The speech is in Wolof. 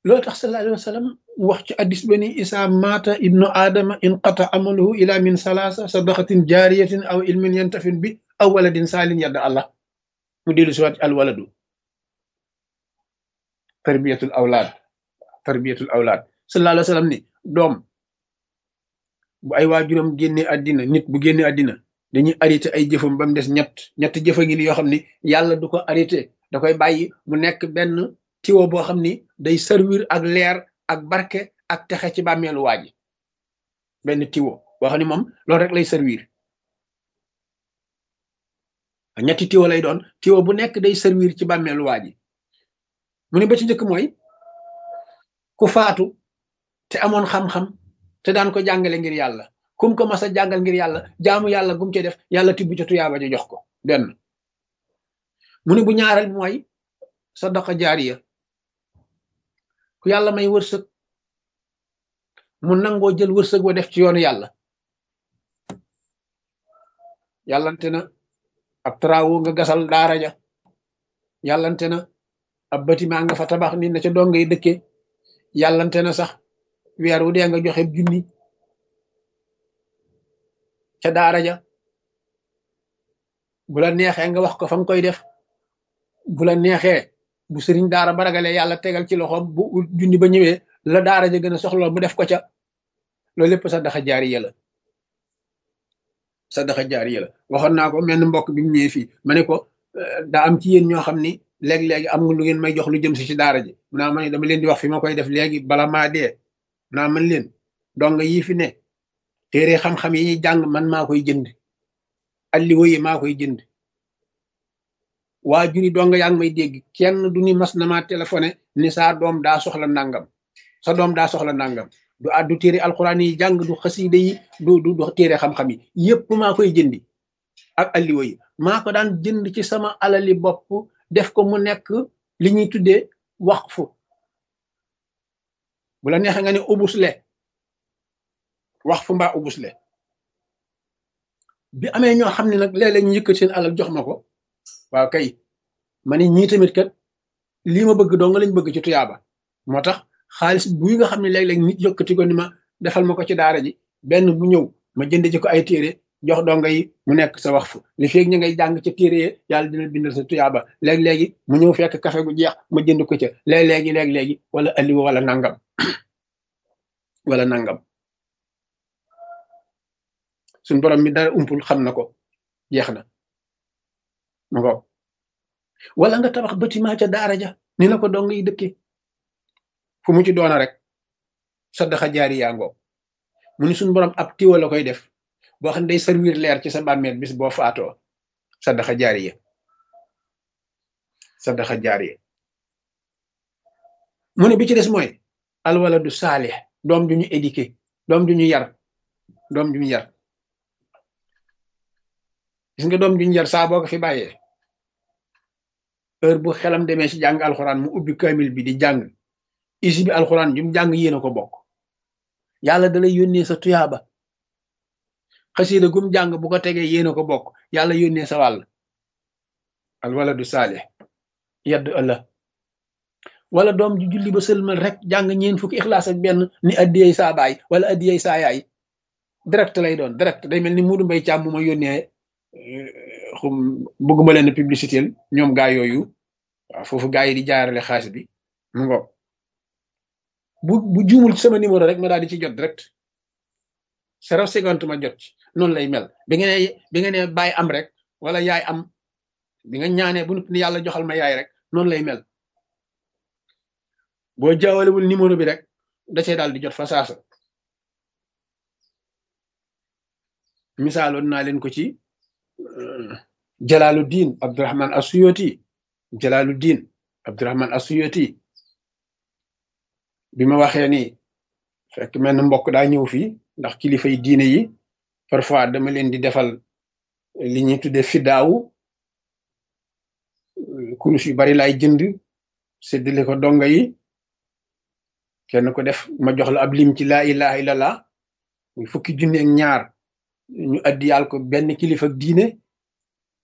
loolu tax sallallahu alayhi wa sallam wax ci addis ba ni isa maata ibnu aadama inqata amaluhu ila min salaasa sadaqatin jaariyatin aw ilmin yantafin bi aw waladin saalin yadda allah mu dellu si waat al waladu tarbiyatul awlaad tarbiyatul awlaad sallallahu alayhi wa sallam ni doom bu ay waajuram génne àddina nit bu génne àddina dañuy arrêté ay jëfam ba mu des ñett ñett jëfa ngi ni yoo xam ni yàlla du ko arrêté da koy bàyyi mu nekk benn tiwo boo xam ni day servir ak leer ak barke ak texe ci bàmmeelu waa ji benn tiwo boo xam ni moom loolu rek lay servir ñetti tiwo lay doon tiwo bu nekk day servir ci bàmmeelu waa ji mu ne ba ci njëkk mooy ku faatu te amoon xam-xam te daan ko jàngale ngir yàlla kum ko mas a jàngal ngir yàlla jaamu yàlla gum ci def yàlla tibb ca tuyaaba ja jox ko benn mu ne bu ñaareel mooy sadaqa jaariya ku yàlla may wërsëg mu nangoo jël wërsëg wa def ci yoonu yàlla yàllante na ab travaux nga gasal daara ja yàllante na ab bâtiment nga fa tabax nit na ca dong ngay dëkkee yàllante na sax weer wu dee nga joxe junni ca daara ja bu la neexee nga wax ko fa nga koy def bu la neexee bu sëriñ daara ba ragalee yàlla tegal ci loxoom bu junni ba ñëwee la daara ja gën a soxla mu def ko ca loolu lépp sadaxa jaariya la sadaxa jaariya la waxoon naa ko menn mbokk bi mu ñëwee fii ma ne ko daa am ci yéen ñoo xam ni léeg-léegi am nga lu ngeen may jox lu jëm si ci daara ji mu naa ma ne dama leen di wax fi ma koy def léegi bala maa dee naa man leen dong yii fi ne téere xam-xam yi ñuy jàng man maa koy jënd alliwo yi maa koy jënd waa juri dong yaa ngi may dégg kenn du ni mas na maa téléphoné ni saa doom daa soxla nangam sa doom daa soxla nangam du addu téere alxuraan yi jàng du xasiide yi du du du téere xam-xam yi yépp maa koy jëndi ak alliwo yi maa ko daan jënd ci sama alali bopp def ko mu nekk li ñuy tuddee waqfu bu la neexee nga ne ubusle waqfu mbaa ubusle bi amee ñoo xam ne nag léeg-léeg ñu yëkkat seen alal jox ma ko waaw kay ma ne ñii tamit kat lii ma bëgg doo nga lañ bëgg ci tuyaaba moo tax xaalis buy nga xam ne léeg-léeg nit yëkkati ko ni ma defal ma ko ci daara ji benn bu ñëw ma jënd ci ko ay téere jox donga yi mu nekk sa wax fu li feeg ñu ngay jàng ca téere yi yàlla dina bindal sa tuyaaba léeg-léegi mu ñëw fekk café gu jeex ma jënd ko ca léeg-léegi léeg-léegi wala alliwa wala nangam wala nangam suñ borom mi dara umpul xam na ko jeex na ma ko wala nga tabax bâtiment ca daara ja ni la ko dong yi dëkke fu mu ci doona rek saddaxa jaari yaa ngoo mu ni suñ borom ab tiwa la koy def boo xam ne day servir leer ci sa bàmmeel bis boo faatoo saddaxa jaariya saddaxa jaariya mu ne bi ci des mooy alwaladu saalih doom ju ñu éduqué doom ju ñu yar doom ju ñu yar gis nga doom ju ñu yar saa boo ko fi bàyyee heure bu xelam demee ci jàng alxuraan mu ubbi kamil bi di jàng isi bi alxuraan ju mu jàng yéen a ko bokk yàlla da lay yónnee sa tuyaaba xasida gum jàng bu ko tegee yéen a ko bokk yàlla yónnee sa wàll al waladu saalih yedd ëlla wala doom ju julli ba sëlmal rek jàng ñeen fukki ixlaas ak benn ni addiyey saa baay wala addiyey saa yaay direct lay doon direct day mel ni muudu mbay càmm mu ma yónnee xum bëgguma leen publicité ñoom gaa yooyu waaw foofu gaa yi di jaarale xaalis bi mu ngo bu bu juumul ci sama numéro rek ma daal di ci jot direct zéro seconde ma jot ci noonu lay mel bi nga ne bi nga ne baay am rek wala yaay am bi nga ñaanee bu ni yàlla joxal ma yaay rek noonu lay mel boo jaawalewul numéro bi rek da cee daal di jot fa saasa misaaloon naa leen ko ci Jalaaluddin Abdurahman Asuyoti Jalaaluddin Abdurahman Asuyoti bi ma waxee ni fekk mel na mbokk daa ñëw fii ndax kilifa yi diine yi parfois dama leen di defal li ñuy tuddee fidaawu kurus yu bari laay jënd séddale ko donga yi kenn ko def ma jox la ab lim ci laa ilaha illallah muy fukki junne ak ñaar ñu addiyaal ko benn kilifa diine